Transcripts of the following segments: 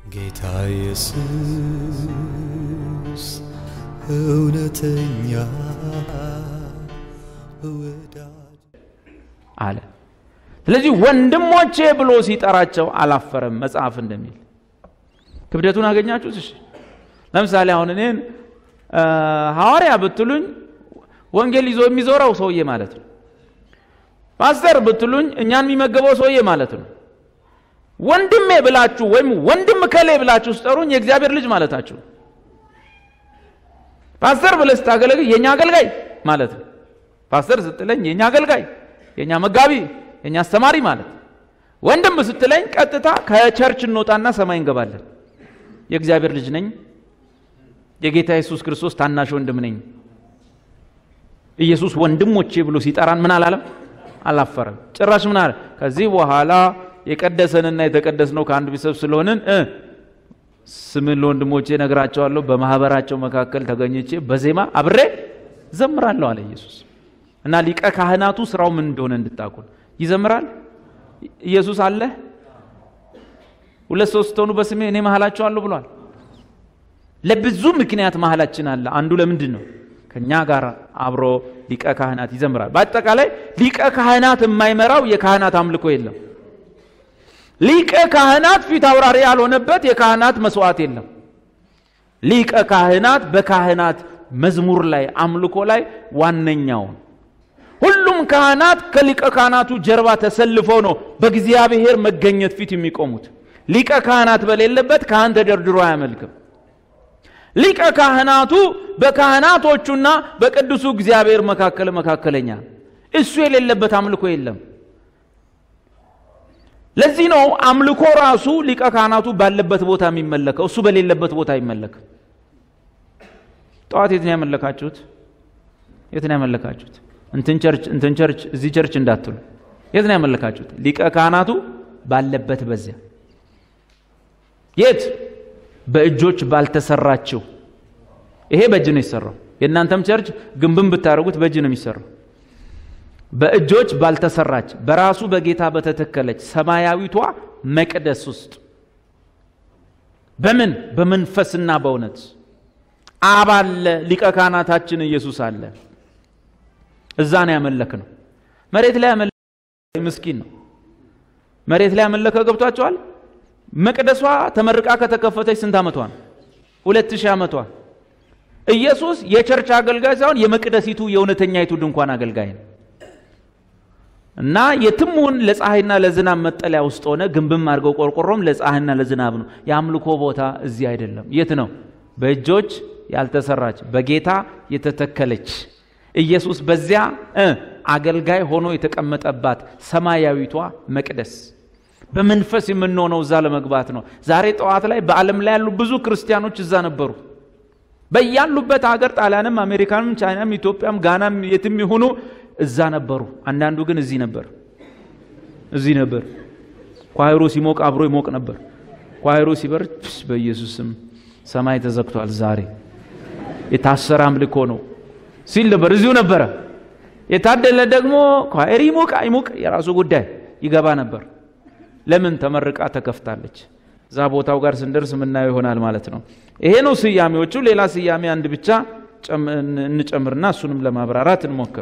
ጌታ ኢየሱስ እውነተኛ ወዳጅ አለ። ስለዚህ ወንድሞቼ ብሎ ሲጠራቸው አላፈረም። መጽሐፍ እንደሚል ክብደቱን አገኛችሁት? እሺ ለምሳሌ አሁን እኔን አ፣ ሐዋርያ ብትሉኝ ወንጌል ይዞ የሚዞረው ሰውዬ ማለት ነው። ፓስተር ብትሉኝ እኛን የሚመገበው ሰውዬ ማለት ነው። ወንድሜ ብላችሁ ወይም ወንድም ከሌ ብላችሁ ስጠሩኝ የእግዚአብሔር ልጅ ማለታችሁ ነው። ፓስተር ብለህ ስታገለግል የእኛ አገልጋይ ማለት ነው። ፓስተር ስትለኝ የእኛ አገልጋይ፣ የእኛ መጋቢ፣ የእኛ አስተማሪ ማለት ነው። ወንድም ስትለኝ ቀጥታ ከቸርች እንወጣና ሰማይ እንገባለን። የእግዚአብሔር ልጅ ነኝ፣ የጌታ ኢየሱስ ክርስቶስ ታናሽ ወንድም ነኝ። ኢየሱስ ወንድሞቼ ብሎ ሲጠራን ምን አላለም? አላፈረም። ጭራሽ ምን አለ? ከዚህ በኋላ የቀደሰንና የተቀደስነው ከአንድ ቤተሰብ ስለሆንን እ ስምን ለወንድሞቼ ነግራቸዋለሁ፣ በማህበራቸው መካከል ተገኝቼ በዜማ አብሬ ዘምራለሁ አለ ኢየሱስ። እና ሊቀ ካህናቱ ስራው ምን እንደሆነ እንድታቁን ይዘምራል። ኢየሱስ አለ ሁለት ሶስት ሆኑ በስሜ እኔ መሀላቸዋለሁ ብሏል። ለብዙ ምክንያት መሀላችን አለ። አንዱ ለምንድን ነው? ከኛ ጋር አብሮ ሊቀ ካህናት ይዘምራል። በአጠቃላይ ሊቀ ካህናት የማይመራው የካህናት አምልኮ የለም። ሊቀ ካህናት ፊት አውራሪ ያልሆነበት የካህናት መስዋዕት የለም። ሊቀ ካህናት በካህናት መዝሙር ላይ አምልኮ ላይ ዋነኛውን ሁሉም ካህናት ከሊቀ ካህናቱ ጀርባ ተሰልፈው ነው በእግዚአብሔር መገኘት ፊት የሚቆሙት። ሊቀ ካህናት በሌለበት ካህን ተደርድሮ አያመልክም። ሊቀ ካህናቱ በካህናቶቹና በቅዱሱ እግዚአብሔር መካከል መካከለኛ ነው። እሱ የሌለበት አምልኮ የለም። ለዚህ ነው አምልኮ ራሱ ሊቀ ካህናቱ ባለበት ቦታ የሚመለከው፣ እሱ በሌለበት ቦታ አይመለክም። ጠዋት የት ነው ያመለካችሁት? የት ነው ያመለካችሁት? እንትን ቸርች እንትን ቸርች እዚህ ቸርች እንዳትሉ። የት ነው ያመለካችሁት? ሊቀ ካህናቱ ባለበት በዚያ። የት? በእጆች ባልተሰራችው። ይሄ በእጅ ነው የሚሰራው። የእናንተም ቸርች ግንብን ብታደርጉት በእጅ ነው የሚሰራው። በእጆች ባልተሰራች በራሱ በጌታ በተተከለች ሰማያዊቷ መቅደስ ውስጥ በምን በመንፈስና በእውነት አብ አለ፣ ሊቀ ካህናታችን ኢየሱስ አለ። እዛ ነው ያመለክ ነው። መሬት ላይ ያመለከ ምስኪን ነው። መሬት ላይ ያመለከ ገብቷቸዋል። መቅደሷ ተመርቃ ከተከፈተች ስንት ዓመቷ ነው? ሁለት ሺህ ዓመቷ። ኢየሱስ የቸርች አገልጋይ ሳይሆን የመቅደሲቱ የእውነተኛይቱ ድንኳን አገልጋይ ነው። እና የትም ሁን ለፀሐይና ለዝናብ መጠለያ ውስጥ ሆነ ግንብም አድርገው ቆርቆሮም ለፀሐይና ለዝናብ ነው። የአምልኮ ቦታ እዚህ አይደለም። የት ነው? በእጆች ያልተሰራች በጌታ የተተከለች ኢየሱስ በዚያ እ አገልጋይ ሆኖ የተቀመጠባት ሰማያዊቷ መቅደስ በመንፈስ የምንሆነው እዛ ለመግባት ነው። ዛሬ ጠዋት ላይ በዓለም ላይ ያሉ ብዙ ክርስቲያኖች እዛ ነበሩ። በያሉበት ሀገር ጣሊያንም፣ አሜሪካንም፣ ቻይናም፣ ኢትዮጵያም፣ ጋናም የትም ይሁኑ እዛ ነበሩ። አንዳንዱ ግን እዚህ ነበር እዚህ ነበር። ኳይሮ ሲሞቅ አብሮ ይሞቅ ነበር። ኳይሮ ሲበር በኢየሱስ ስም ሰማይ ተዘግቷል፣ ዛሬ የታሰረ አምልኮ ነው ሲል ነበር። እዚሁ ነበረ። የታደለ ደግሞ ኳይር ይሞቅ አይሞቅ የራሱ ጉዳይ ይገባ ነበር። ለምን ተመርቃ ተከፍታለች። እዛ ቦታው ጋር ስንደርስ የምናየው ይሆናል ማለት ነው። ይሄ ነው ስያሜዎቹ። ሌላ ስያሜ አንድ ብቻ እንጨምርና እሱንም ለማብራራት እንሞክር።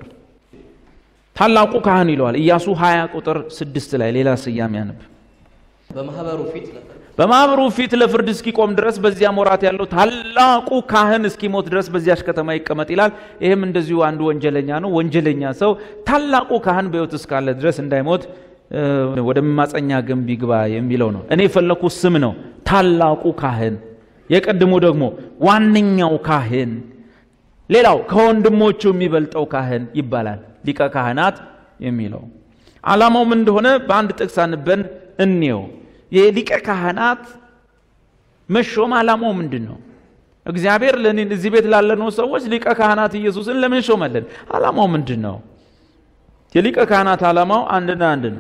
ታላቁ ካህን ይለዋል ኢያሱ 20 ቁጥር ስድስት ላይ ሌላ ስያሜ ያነብ በማህበሩ ፊት ነበር። በማኅበሩ ፊት ለፍርድ እስኪቆም ድረስ በዚያ ሞራት ያለው ታላቁ ካህን እስኪሞት ድረስ በዚያች ከተማ ይቀመጥ ይላል። ይህም እንደዚሁ አንዱ ወንጀለኛ ነው። ወንጀለኛ ሰው ታላቁ ካህን በሕይወት እስካለ ድረስ እንዳይሞት ወደ መማፀኛ ግንብ ይግባ የሚለው ነው። እኔ የፈለኩት ስም ነው። ታላቁ ካህን፣ የቀድሞ ደግሞ ዋነኛው ካህን፣ ሌላው ከወንድሞቹ የሚበልጠው ካህን ይባላል። ሊቀ ካህናት የሚለው ዓላማው ምን እንደሆነ በአንድ ጥቅስ አንበን እንየው። የሊቀ ካህናት መሾም ዓላማው ምንድን ነው? እግዚአብሔር ለእኔ እዚህ ቤት ላለነው ሰዎች ሊቀ ካህናት ኢየሱስን ለምን ሾመልን? ዓላማው ምንድን ነው? የሊቀ ካህናት ዓላማው አንድና አንድ ነው።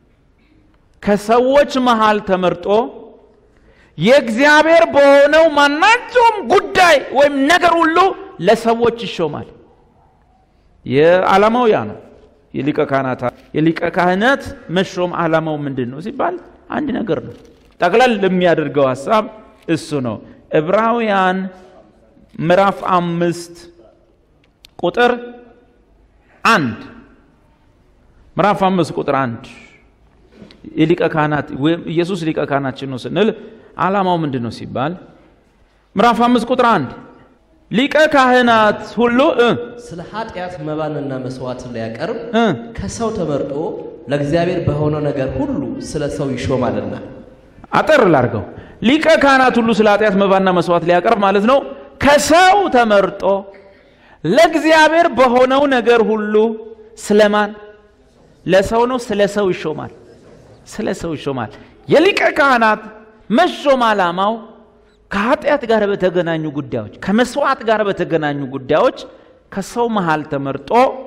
ከሰዎች መሃል ተመርጦ የእግዚአብሔር በሆነው ማናቸውም ጉዳይ ወይም ነገር ሁሉ ለሰዎች ይሾማል። የዓላማው ያ ነው። የሊቀ ካህናት የሊቀ ካህናት መሾም ዓላማው ምንድን ነው ሲባል አንድ ነገር ነው። ጠቅለል የሚያደርገው ሀሳብ እሱ ነው። ዕብራውያን ምዕራፍ አምስት ቁጥር አንድ ምዕራፍ አምስት ቁጥር አንድ የሊቀ ካህናት ወይም ኢየሱስ ሊቀ ካህናችን ነው ስንል ዓላማው ምንድን ነው ሲባል ምዕራፍ አምስት ቁጥር አንድ ሊቀ ካህናት ሁሉ እ ስለ ኃጢአት መባንና መስዋዕትን ሊያቀርብ እ ከሰው ተመርጦ ለእግዚአብሔር በሆነው ነገር ሁሉ ስለ ሰው ይሾማልና አጠር ላርገው ሊቀ ካህናት ሁሉ ስለ ኃጢአት መባና መስዋዕት ሊያቀርብ ማለት ነው ከሰው ተመርጦ ለእግዚአብሔር በሆነው ነገር ሁሉ ስለማን ለሰው ነው ስለ ሰው ይሾማል ስለ ሰው ይሾማል የሊቀ ካህናት መሾም ዓላማው ከኃጢአት ጋር በተገናኙ ጉዳዮች ከመስዋዕት ጋር በተገናኙ ጉዳዮች ከሰው መሃል ተመርጦ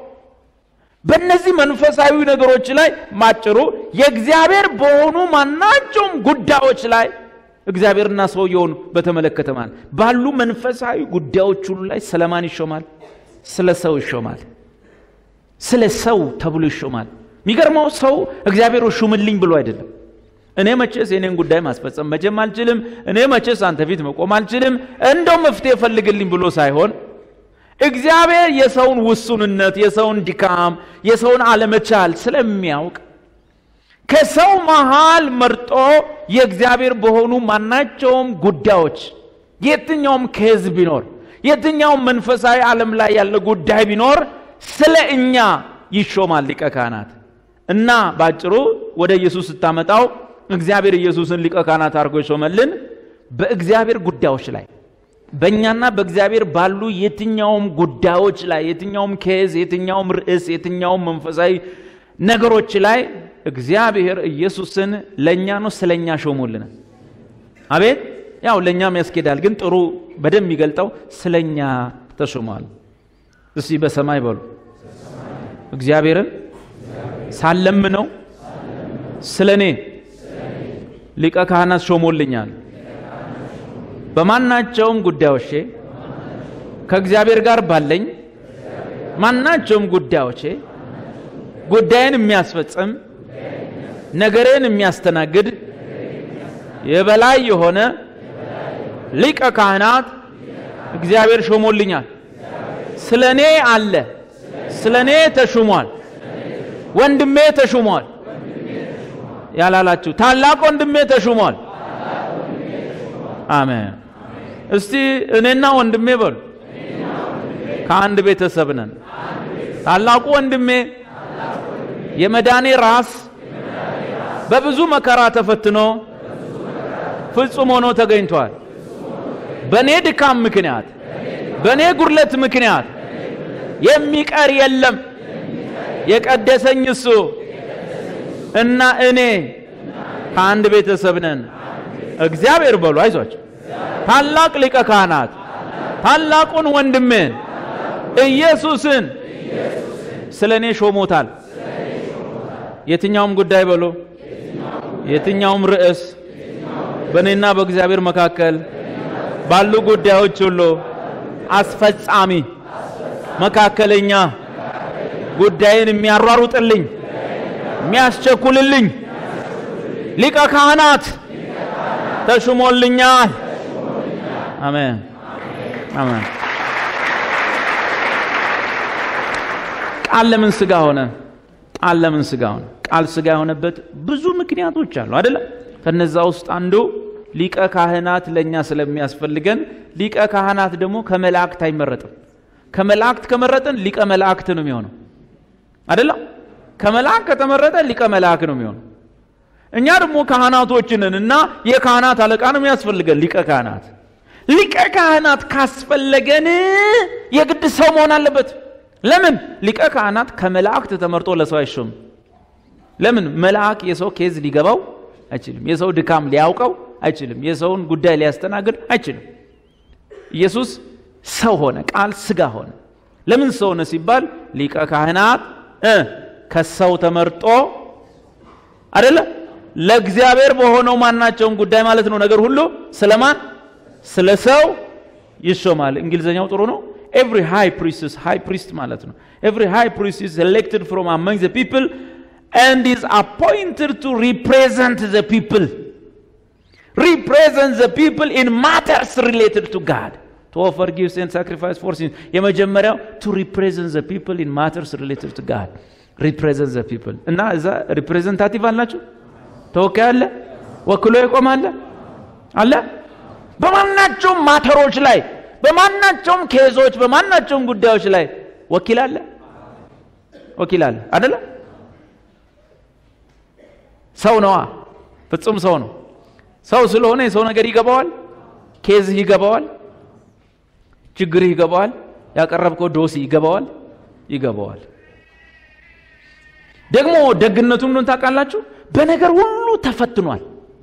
በእነዚህ መንፈሳዊ ነገሮች ላይ ማጭሩ የእግዚአብሔር በሆኑ ማናቸውም ጉዳዮች ላይ እግዚአብሔርና ሰውየውን በተመለከተ ማለት ባሉ መንፈሳዊ ጉዳዮች ሁሉ ላይ ስለማን ይሾማል? ስለ ሰው ይሾማል። ስለ ሰው ተብሎ ይሾማል። የሚገርመው ሰው እግዚአብሔር ሹምልኝ ብሎ አይደለም። እኔ መቼስ የኔን ጉዳይ ማስፈጸም መቼም አልችልም፣ እኔ መቼስ አንተ ፊት መቆም አልችልም፣ እንደው መፍትሄ ፈልግልኝ ብሎ ሳይሆን እግዚአብሔር የሰውን ውሱንነት፣ የሰውን ድካም፣ የሰውን አለመቻል ስለሚያውቅ ከሰው መሃል መርጦ የእግዚአብሔር በሆኑ ማናቸውም ጉዳዮች የትኛውም ከዝ ቢኖር የትኛውም መንፈሳዊ ዓለም ላይ ያለ ጉዳይ ቢኖር ስለ እኛ ይሾማል ሊቀ ካህናት እና ባጭሩ ወደ ኢየሱስ ስታመጣው እግዚአብሔር ኢየሱስን ሊቀ ካህናት አድርጎ የሾመልን በእግዚአብሔር ጉዳዮች ላይ በእኛና በእግዚአብሔር ባሉ የትኛውም ጉዳዮች ላይ የትኛውም ኬዝ የትኛውም ርዕስ የትኛውም መንፈሳዊ ነገሮች ላይ እግዚአብሔር ኢየሱስን ለእኛ ነው ስለ እኛ ሾሞልናል። አቤት ያው ለእኛም ያስኬዳል፣ ግን ጥሩ በደንብ የሚገልጠው ስለ እኛ ተሾሟል። እስቲ በሰማይ በሉ እግዚአብሔርን ሳለምነው ስለ እኔ ሊቀ ካህናት ሾሞልኛል። በማናቸውም ጉዳዮቼ ከእግዚአብሔር ጋር ባለኝ ማናቸውም ጉዳዮቼ ጉዳይን የሚያስፈጽም ነገሬን የሚያስተናግድ የበላይ የሆነ ሊቀ ካህናት እግዚአብሔር ሾሞልኛል። ስለ እኔ አለ፣ ስለ እኔ ተሹሟል። ወንድሜ ተሹሟል ያላላችሁ ታላቅ ወንድሜ ተሹሟል። አሜን። እስቲ እኔና ወንድሜ በሉ ከአንድ ቤተሰብ ነን። ታላቁ ወንድሜ የመዳኔ ራስ በብዙ መከራ ተፈትኖ ፍጹም ሆኖ ተገኝቷል። በእኔ ድካም ምክንያት፣ በእኔ ጉድለት ምክንያት የሚቀር የለም። የቀደሰኝ እሱ እና እኔ ከአንድ ቤተሰብ ነን። እግዚአብሔር በሉ አይዟቸው። ታላቅ ሊቀ ካህናት ታላቁን ወንድሜን ኢየሱስን ስለ እኔ ሾሞታል። የትኛውም ጉዳይ በሎ የትኛውም ርዕስ በእኔና በእግዚአብሔር መካከል ባሉ ጉዳዮች ሁሉ አስፈጻሚ፣ መካከለኛ፣ ጉዳይን የሚያሯሩጥልኝ የሚያስቸኩልልኝ ሊቀ ካህናት ተሹሞልኛል። አሜን አሜን። ቃል ለምን ስጋ ሆነ? ቃል ለምን ስጋ ሆነ? ቃል ስጋ የሆነበት ብዙ ምክንያቶች አሉ አይደለም? ከነዛ ውስጥ አንዱ ሊቀ ካህናት ለእኛ ስለሚያስፈልገን፣ ሊቀ ካህናት ደግሞ ከመላእክት አይመረጥም። ከመላእክት ከመረጠን ሊቀ መላእክት ነው የሚሆነው አይደለም? ከመልአክ ከተመረጠ ሊቀ መልአክ ነው የሚሆነው። እኛ ደግሞ ካህናቶችንን እና የካህናት አለቃ ነው የሚያስፈልገን ሊቀ ካህናት። ሊቀ ካህናት ካስፈለገን የግድ ሰው መሆን አለበት። ለምን? ሊቀ ካህናት ከመላእክት ተመርጦ ለሰው አይሾም። ለምን? መልአክ የሰው ኬዝ ሊገባው አይችልም። የሰው ድካም ሊያውቀው አይችልም። የሰውን ጉዳይ ሊያስተናግድ አይችልም። ኢየሱስ ሰው ሆነ፣ ቃል ስጋ ሆነ። ለምን ሰው ሆነ ሲባል ሊቀ ካህናት እ ከሰው ተመርጦ አደለ ለእግዚአብሔር በሆነው ማናቸውም ጉዳይ ማለት ነው ነገር ሁሉ ስለማን ስለ ሰው ይሾማል። እንግሊዝኛው ጥሩ ነው። ኤቭሪ ሃይ ፕሪስትስ ሃይ ፕሪስት ማለት ነው። ኤቭሪ ሃይ ፕሪስት ኢዝ ኤሌክትድ ፍሮም አመንግ ዘ ፒፕል ኤንድ ኢዝ አፖይንትድ ቱ ሪፕሬዘንት ዘ ፒፕል። represent the people in matters related to God to offer gifts and sacrifice for sins የመጀመሪያው to represent the people in matters related to God represent the people እና እዛ ሪፕሬዘንታቲቭ አላችሁ ተወካይ አለ ወክሎ ይቆማል አለ በማናቸውም ማተሮች ላይ በማናቸውም ኬዞች በማናቸውም ጉዳዮች ላይ ወኪል አለ ወኪል አለ አደለ ሰው ነዋ ፍጹም ሰው ነው ሰው ስለሆነ የሰው ነገር ይገባዋል ኬዝህ ይገባዋል ችግርህ ይገባዋል ያቀረብከው ዶሲ ይገባዋል ይገባዋል ደግሞ ደግነቱን እንደሆነ ታውቃላችሁ በነገር ሁሉ ተፈትኗል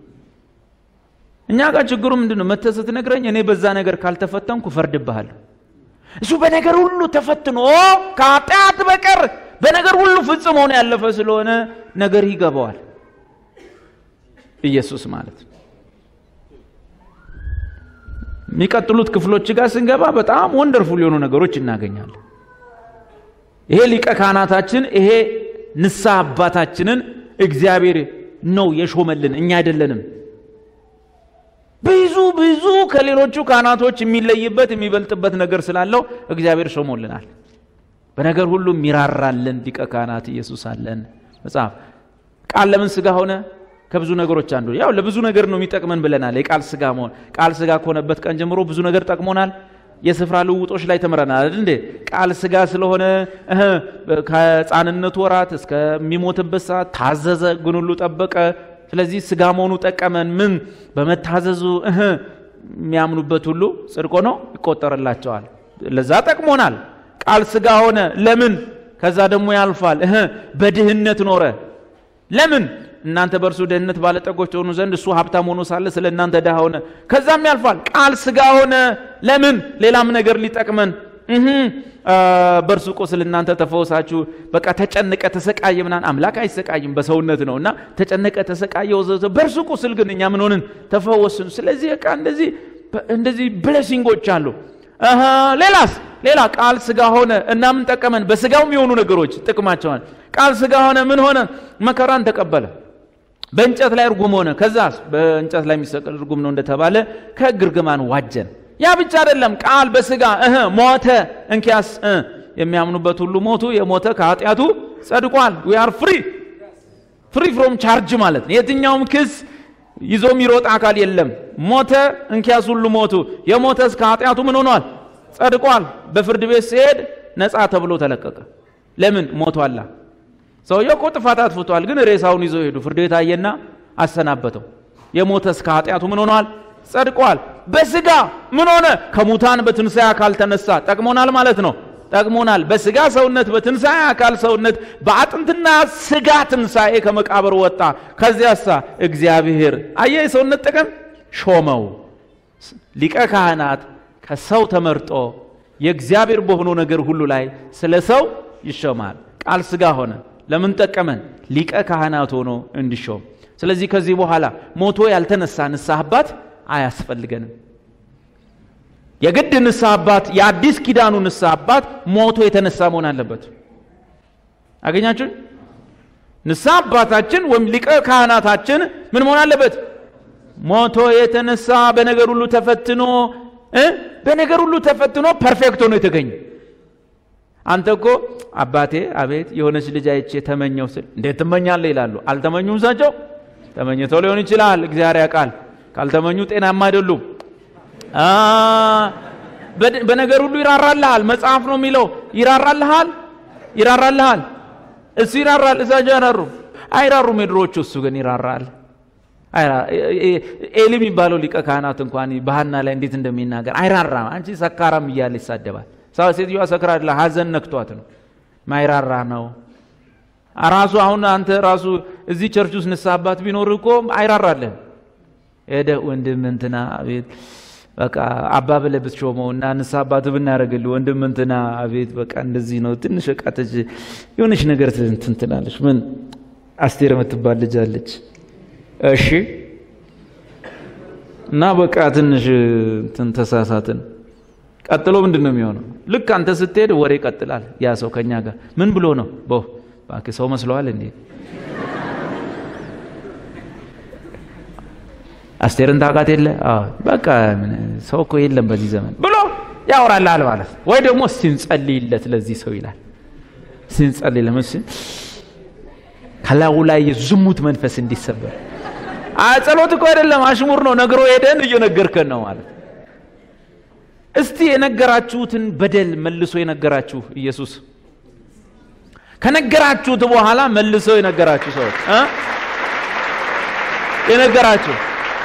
እኛ ጋር ችግሩ ምንድን ነው መተህ ስትነግረኝ እኔ በዛ ነገር ካልተፈተንኩ እፈርድብሃለሁ እሱ በነገር ሁሉ ተፈትኖ ከኃጢአት በቀር በነገር ሁሉ ፍጹም ሆኖ ያለፈ ስለሆነ ነገር ይገባዋል ኢየሱስ ማለት ነው የሚቀጥሉት ክፍሎች ጋር ስንገባ በጣም ወንደርፉል የሆኑ ነገሮች እናገኛለን ይሄ ሊቀ ካህናታችን ይሄ ንስሐ አባታችንን እግዚአብሔር ነው የሾመልን እኛ አይደለንም ብዙ ብዙ ከሌሎቹ ካህናቶች የሚለይበት የሚበልጥበት ነገር ስላለው እግዚአብሔር ሾሞልናል በነገር ሁሉ የሚራራልን ሊቀ ካህናት ኢየሱስ አለን መጽሐፍ ቃል ለምን ስጋ ሆነ ከብዙ ነገሮች አንዱ ያው ለብዙ ነገር ነው የሚጠቅመን ብለናል የቃል ስጋ መሆን ቃል ስጋ ከሆነበት ቀን ጀምሮ ብዙ ነገር ጠቅሞናል የስፍራ ልውጦች ላይ ተምረናል አይደል እንዴ ቃል ስጋ ስለሆነ እህ ከህፃንነቱ ወራት እስከሚሞትበት ሰዓት ታዘዘ ግን ሁሉ ጠበቀ ስለዚህ ስጋ መሆኑ ጠቀመን ምን በመታዘዙ እህ የሚያምኑበት ሁሉ ጽድቆ ነው ይቆጠርላቸዋል ለዛ ጠቅሞናል ቃል ስጋ ሆነ ለምን ከዛ ደግሞ ያልፋል እህ በድህነት ኖረ ለምን እናንተ በእርሱ ደህንነት ባለጠጎች ሆኑ ዘንድ እሱ ሀብታም ሆኖ ሳለ ስለ እናንተ ድሃ ሆነ ከዛም ያልፋል ቃል ስጋ ሆነ ለምን ሌላም ነገር ሊጠቅመን እህ በእርሱ ቁስል እናንተ ተፈወሳችሁ በቃ ተጨነቀ ተሰቃየ ምናን አምላክ አይሰቃይም በሰውነት ነው እና ተጨነቀ ተሰቃየ ወዘተ በእርሱ ቁስል ግን እኛ ምን ሆንን ተፈወስን ስለዚህ በቃ እንደዚህ እንደዚህ ብለሲንጎች አሉ ሌላስ ሌላ ቃል ስጋ ሆነ እና ምን ጠቀመን በስጋው የሚሆኑ ነገሮች ጥቅማቸዋል ቃል ስጋ ሆነ ምን ሆነ መከራን ተቀበለ በእንጨት ላይ እርጉም ሆነ ከዛስ በእንጨት ላይ የሚሰቀል እርጉም ነው እንደተባለ ከሕግ እርግማን ዋጀን ያ ብቻ አይደለም ቃል በስጋ እህ ሞተ እንኪያስ የሚያምኑበት ሁሉ ሞቱ የሞተ ከኃጢአቱ ጸድቋል ዊ አር ፍሪ ፍሪ ፍሮም ቻርጅ ማለት ነው የትኛውም ክስ ይዞ የሚሮጥ አካል የለም ሞተ እንኪያስ ሁሉ ሞቱ የሞተስ ከኃጢአቱ ምን ሆኗል ጸድቋል በፍርድ ቤት ሲሄድ ነፃ ተብሎ ተለቀቀ ለምን ሞቷላ ሰውየው እኮ ጥፋት አጥፍቷል ግን ሬሳውን ይዘው ሄዱ ፍርድ ቤት አየና አሰናበተው የሞተስ ከኃጢአቱ ምን ሆኗል ጸድቋል በስጋ ምን ሆነ ከሙታን በትንሣኤ አካል ተነሳ ጠቅሞናል ማለት ነው ጠቅሞናል በስጋ ሰውነት በትንሣኤ አካል ሰውነት በአጥንትና ስጋ ትንሣኤ ከመቃብር ወጣ ከዚያሳ እግዚአብሔር አየ የሰውነት ጥቅም ሾመው ሊቀ ካህናት ከሰው ተመርጦ የእግዚአብሔር በሆነው ነገር ሁሉ ላይ ስለ ሰው ይሾማል ቃል ስጋ ሆነ ለምን ጠቀመን ሊቀ ካህናት ሆኖ እንዲሾም ስለዚህ ከዚህ በኋላ ሞቶ ያልተነሳ ንስሐ አባት አያስፈልገንም የግድ ንስሐ አባት የአዲስ ኪዳኑ ንስሐ አባት ሞቶ የተነሳ መሆን አለበት አገኛችሁ ንስሐ አባታችን ወይም ሊቀ ካህናታችን ምን መሆን አለበት ሞቶ የተነሳ በነገር ሁሉ ተፈትኖ በነገር ሁሉ ተፈትኖ ፐርፌክት ሆኖ የተገኘ አንተ እኮ አባቴ አቤት የሆነች ልጅ አይቼ ተመኘው ስል እንዴት ትመኛለህ ይላሉ አልተመኙም እሳቸው ተመኝተው ሊሆን ይችላል እግዚአብሔር ያውቃል ካልተመኙ ጤናማ አይደሉም በነገር ሁሉ ይራራልሃል መጽሐፍ ነው የሚለው ይራራልሃል ይራራልሃል እሱ ይራራል እሳቸው ያራሩ አይራሩም የድሮዎቹ እሱ ግን ይራራል ኤሊ የሚባለው ሊቀ ካህናት እንኳን ባህና ላይ እንዴት እንደሚናገር አይራራም አንቺ ሰካራም እያለ ይሳደባል ሴትዮዋ ሰክራ አይደለ ሀዘን ነክቷት ነው ማይራራ ነው ራሱ አሁን አንተ ራሱ እዚህ ቸርች ውስጥ ንስሐ አባት ቢኖር እኮ አይራራልህም ሄደ ወንድም እንትና አቤት በቃ አባ ብለህ ብትሾመው እና ንስሐ አባት ብናደርግልህ ወንድም እንትና አቤት በቃ እንደዚህ ነው ትንሽ በቃ የሆነች ነገር እንትን ትላለች ምን አስቴር የምትባል ልጅ አለች እሺ እና በቃ ትንሽ እንትን ተሳሳትን ቀጥሎ ምንድን ነው የሚሆነው ልክ አንተ ስትሄድ ወሬ ይቀጥላል ያ ሰው ከኛ ጋር ምን ብሎ ነው ቦ እባክህ ሰው መስለዋል እንዴ አስቴርን ታውቃት የለ አዎ፣ በቃ ምን ሰው እኮ የለም በዚህ ዘመን ብሎ ያወራልሃል ማለት ነው። ወይ ደግሞ ሲንጸልይለት ለዚህ ሰው ይላል ሲንጸልይ ለመስ ከላዩ ላይ የዝሙት መንፈስ እንዲሰበር አይ ጸሎት እኮ አይደለም አሽሙር ነው ነግሮ ሄደን እየነገርከን ነው ማለት እስቲ የነገራችሁትን በደል መልሶ የነገራችሁ ኢየሱስ ከነገራችሁት በኋላ መልሶ የነገራችሁ ሰዎች እ የነገራችሁ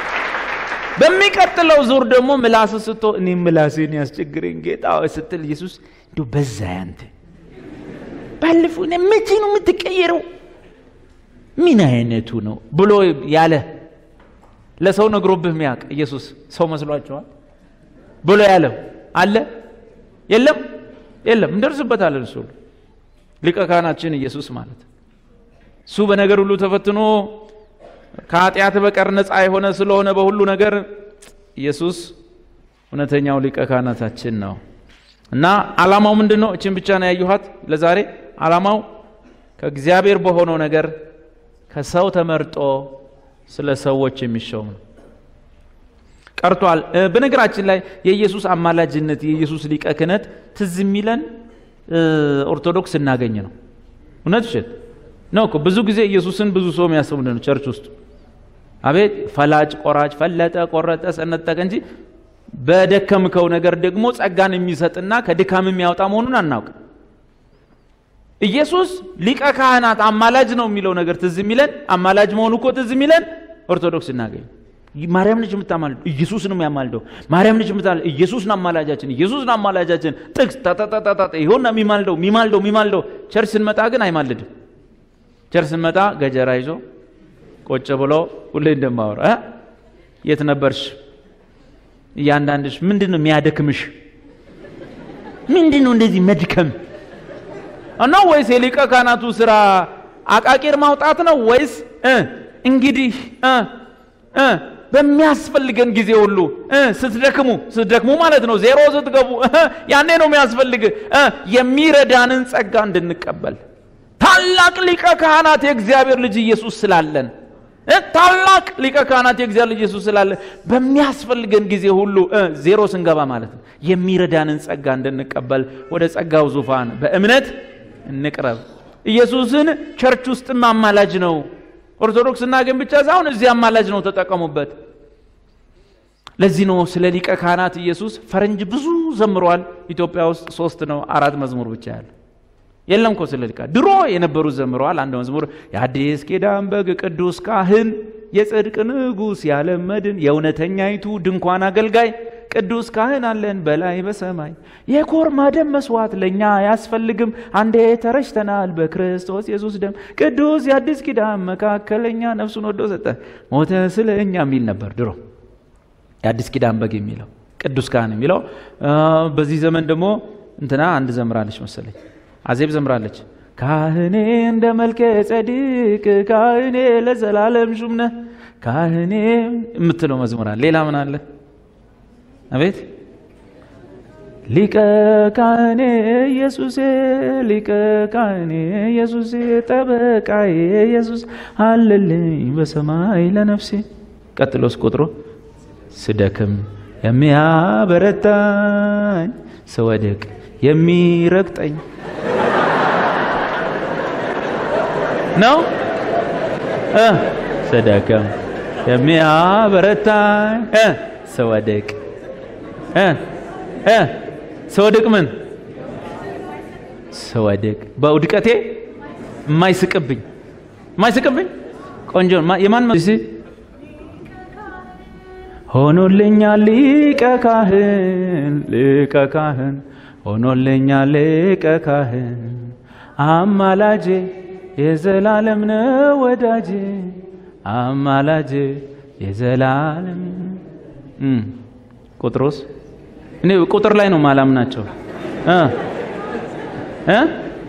በሚቀጥለው ዙር ደግሞ ምላስ ስቶ እኔ ምላሴን ያስቸግረኝ ጌታ ሆይ ስትል ኢየሱስ እንዲሁ በዛ ያንተ ባለፈው እኔ መቼ ነው የምትቀየረው ምን አይነቱ ነው ብሎ ያለ ለሰው ነግሮብህ ሚያውቅ ኢየሱስ ሰው መስሏቸዋል ብሎ ያለው አለ የለም የለም እንደርስበታለን እሱ ሁሉ ሊቀ ካህናችን ኢየሱስ ማለት እሱ በነገር ሁሉ ተፈትኖ ከኃጢአት በቀር ነፃ የሆነ ስለሆነ በሁሉ ነገር ኢየሱስ እውነተኛው ሊቀ ካህናታችን ነው እና አላማው ምንድን ነው እችን ብቻ ነው ያየኋት ለዛሬ አላማው ከእግዚአብሔር በሆነው ነገር ከሰው ተመርጦ ስለ ሰዎች የሚሾም ነው ቀርቷል እ፣ በነገራችን ላይ የኢየሱስ አማላጅነት የኢየሱስ ሊቀ ክህነት ትዝ የሚለን እ፣ ኦርቶዶክስ እናገኝ ነው እውነት ውሸት ነው እኮ ብዙ ጊዜ ኢየሱስን ብዙ ሰው የሚያስቡ ምንድን ነው ቸርች ውስጥ አቤት ፈላጭ ቆራጭ ፈለጠ ቆረጠ ሰነጠቀ እንጂ በደከምከው ነገር ደግሞ ጸጋን የሚሰጥና ከድካም የሚያወጣ መሆኑን አናውቅ ኢየሱስ ሊቀ ካህናት አማላጅ ነው የሚለው ነገር ትዝ የሚለን አማላጅ መሆኑ እኮ ትዝ የሚለን ኦርቶዶክስ እናገኝ ማርያም ነች የምታማልደው ኢየሱስ ነው የሚያማልደው ማርያም ነች የምታማልደው ኢየሱስ ነው አማላጃችን ኢየሱስ ነው አማላጃችን ጥቅስ ታታታታታ ይሆና የሚማልደው የሚማልደው የሚማልደው ቸርች ስንመጣ ግን አይማልድም ቸርች ስንመጣ ገጀራ ይዞ ቁጭ ብሎ ሁሌ እንደማወራ እ? የት ነበርሽ እያንዳንድሽ ምንድን ነው የሚያደክምሽ ምንድን ነው እንደዚህ መድከም ነው ወይስ የሊቀ ካህናቱ ስራ አቃቂር ማውጣት ነው ወይስ እ እንግዲህ እ እ በሚያስፈልገን ጊዜ ሁሉ እ ስትደክሙ ስትደክሙ ማለት ነው ዜሮ ስትገቡ እ ያኔ ነው የሚያስፈልግ እ የሚረዳንን ጸጋ እንድንቀበል ታላቅ ሊቀ ካህናት የእግዚአብሔር ልጅ ኢየሱስ ስላለን እ ታላቅ ሊቀ ካህናት የእግዚአብሔር ልጅ ኢየሱስ ስላለን በሚያስፈልገን ጊዜ ሁሉ እ ዜሮ ስንገባ ማለት ነው የሚረዳንን ጸጋ እንድንቀበል ወደ ጸጋው ዙፋን በእምነት እንቅረብ ኢየሱስን ቸርች ውስጥም አማላጅ ነው ኦርቶዶክስ እና ግን ብቻ ሳይሆን እዚህ አማላጅ ነው ተጠቀሙበት ለዚህ ነው ስለ ሊቀ ካህናት ኢየሱስ ፈረንጅ ብዙ ዘምሯል ኢትዮጵያ ውስጥ ሶስት ነው አራት መዝሙር ብቻ ያለ የለም እኮ ስለ ሊቃ ድሮ የነበሩት ዘምረዋል አንድ መዝሙር የአዲስ ኪዳን በግ ቅዱስ ካህን የጽድቅ ንጉሥ ያለም መድን የእውነተኛይቱ ድንኳን አገልጋይ ቅዱስ ካህን አለን በላይ በሰማይ የኮርማ ደም መስዋዕት ለእኛ አያስፈልግም አንዴ ተረሽተናል በክርስቶስ ኢየሱስ ደም ቅዱስ የአዲስ ኪዳን መካከለኛ ነፍሱን ወዶ ሰጠ ሞተ ስለ እኛ የሚል ነበር ድሮ የአዲስ ኪዳን በግ የሚለው ቅዱስ ካህን የሚለው አ፣ በዚህ ዘመን ደግሞ እንትና አንድ ዘምራለች መሰለኝ አዜብ ዘምራለች ካህኔ እንደ መልከ ጸዲቅ ካህኔ ለዘላለም ሹም ነህ ካህኔ የምትለው መዝሙር አለ ሌላ ምን አለ አቤት ሊቀ ካህኔ ኢየሱሴ ሊቀ ካህኔ ኢየሱሴ ጠበቃዬ ኢየሱስ አለልኝ በሰማይ ለነፍሴ ቀጥሎስ ቁጥሩ ስደክም የሚያበረታኝ ስወድቅ የሚረግጠኝ ነው እ ስደክም የሚያበረታኝ እ ስወድቅ እ እ ስወድቅ ምን ስወድቅ በውድቀቴ የማይስቅብኝ የማይስቅብኝ ቆንጆ ማ- የማን መ- እስኪ ሆኖልኛል ሊቀ ካህን ሊቀ ካህን ሆኖልኛል ሊቀ ካህን አማላጄ የዘላለም ነው ወዳጄ አማላጄ የዘላለም እም፣ ቁጥሩስ እኔ ቁጥር ላይ ነው ማላም ናቸው እ እ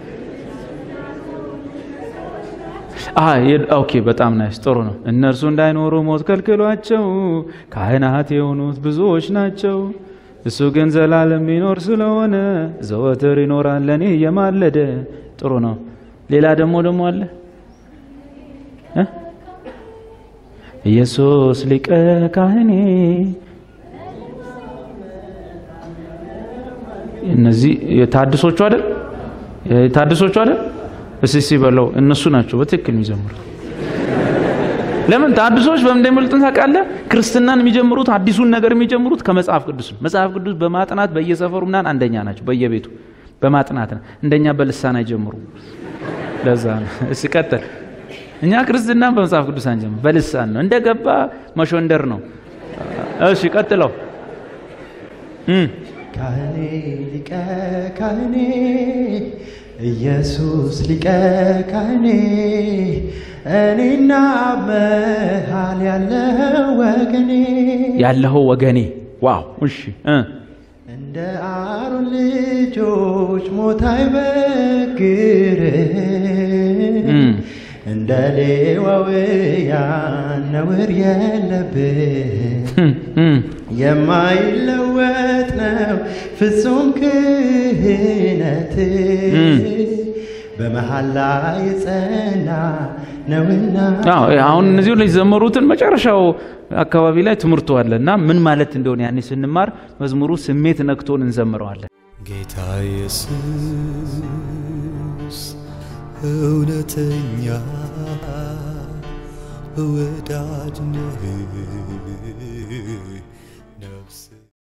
አ የ- ኦኬ በጣም ናይስ ጥሩ ነው እነርሱ እንዳይኖሩ ሞት ከልክሏቸው ካህናት የሆኑት ብዙዎች ናቸው እሱ ግን ዘላለም ይኖር ስለሆነ ዘወትር ይኖራል ለእኔ እየማለደ ጥሩ ነው ሌላ ደግሞ ደግሞ አለ እ? ኢየሱስ ሊቀ ካህኔ እነዚህ የታድሶቹ አይደል የታድሶቹ አይደል እስሲ በለው እነሱ ናቸው በትክክል የሚጀምሩት ለምን ታድሶች በምን እንደሚመልጡን ታውቃለህ ክርስትናን የሚጀምሩት አዲሱን ነገር የሚጀምሩት ከመጽሐፍ ቅዱስ ነው መጽሐፍ ቅዱስ በማጥናት በየሰፈሩ ምናምን አንደኛ ናቸው በየቤቱ በማጥናት ነው እንደኛ በልሳን አይጀምሩ ለዛ ነው እሺ ቀጥል እኛ ክርስትና በመጽሐፍ ቅዱስ አንጀምር በልሳን ነው እንደገባ መሾንደር ነው እሺ ቀጥለው እም ካህኔ ሊቀ ካህኔ ኢየሱስ ሊቀ ካህኔ እኔና መሃል ያለው ወገኔ ያለኸው ወገኔ ዋው እሺ እ እንደ አሮን ልጆች ሞት አይበግርም እም እንደ ሌዋውያን ነውር የለብህ እም እም የማይለወጥ ነው ፍጹም ክህነት እም። በመሐላ የጸና ነውና አዎ አሁን እነዚህ ሁሉ የዘመሩትን መጨረሻው አካባቢ ላይ ትምህርቱ አለ እና ምን ማለት እንደሆነ ያኔ ስንማር መዝሙሩ ስሜት ነክቶን እንዘምረዋለን ጌታ ኢየሱስ እውነተኛ ወዳጅ ነህ